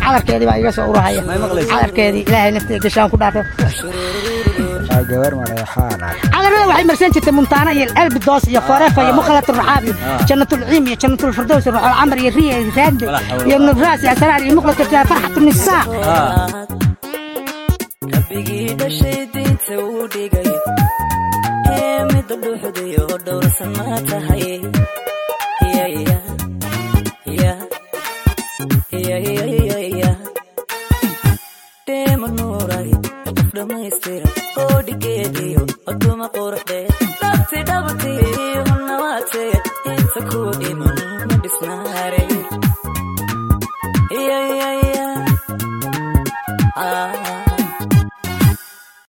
cadarkeedii baa iga soo urahaya cadarkeedii ilaahay nafteeda gashaan ku dhaafo gabar madaxaana cadarada waxay marsan jirtay muntaana iyo albidoos iyo forefa iyo mukhalat raxaab iyo jannatulciim iyo jannatulfirdows ruuxul camar iyo riya iyo raande iyo nubraas iyo asraar iyo mukhlat farxatu nisaa rabbigii dhashay diinta uu dhigay ee midda dhuuxdayo dhowrsan ma tahay dheema nuuray qof dhammaystira oo dhigeediyo oduma quruxdee dhabti dhabti